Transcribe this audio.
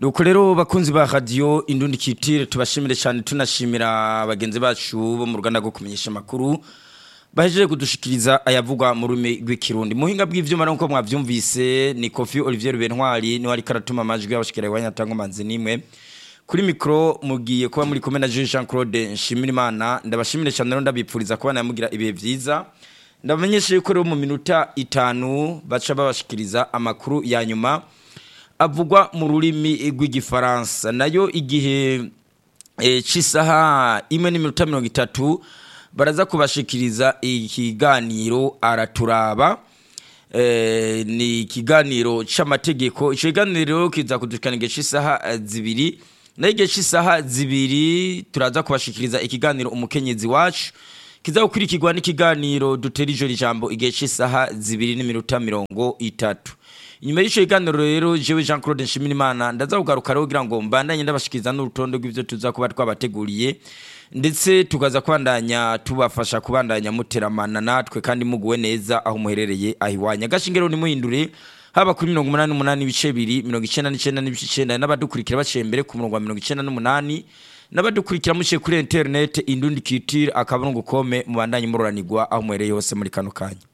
nuko rero bakunzi ba radiyo indundi kitire tubashimire cyane tunashimira bagenzi bacu bo mu ruganda rwo kumenyesha amakuru bahejeje kudushikiriza ayavugwa mu rurimi rw'ikirundi muhinga bw'ivyuma nuko mwavyumvise ni Kofi Olivier Bentwari ni wari karatuma amajwi y'abashikira iwanya tango manzi nimwe kuri mikro mugiye kuba muri kumwe na Jean Claude Nshimirimana ndabashimire cyane rero ndabipfuriza kuba namugira ibihe vyiza ndabamenyeshe yuko rero mu minota itanu baca babashikiriza amakuru ya nyuma avugwa mu rurimi rw'igifaransa nayo igihe e, c'isaha imwe n'iminota mirongo itatu baraza kubashikiriza ikiganiro araturaba e, ni ikiganiro c'amategeko ico kiganiro kiza kudushikana igihe c'isaha zibiri nayo igihe c'isaha zibiri turaza kubashikiriza ikiganiro umukenyezi wacu kiza gukurikirwa n'ikiganiro dutera ijoro ijambo igihe c'isaha zibiri n'iminota mirongo itatu inyuma y'ico kiganiro rero jewe Jean Claude Nshimirimana ndaza kugaruka rero kugira ngo mbandanye ndabashikiriza n'urutonde rw'ivyo tuza kuba twabateguriye ndetse tukaza kwandanya tubafasha kubandanya muteramana natwe kandi muguwe neza aho muherereye ahiwanya gashingiro ni muhindure haba kuri mirongo umunani n'umunani ibice bibiri mirongo icenda n'icenda n'ibice icenda n'abadukurikira baciye mbere ku murongo wa mirongo icenda n'umunani n'abadukurikira muciye kuri interinete indundi kitire akaburungu kome mubandanye muroranirwa aho muherereye hose muri kano kanya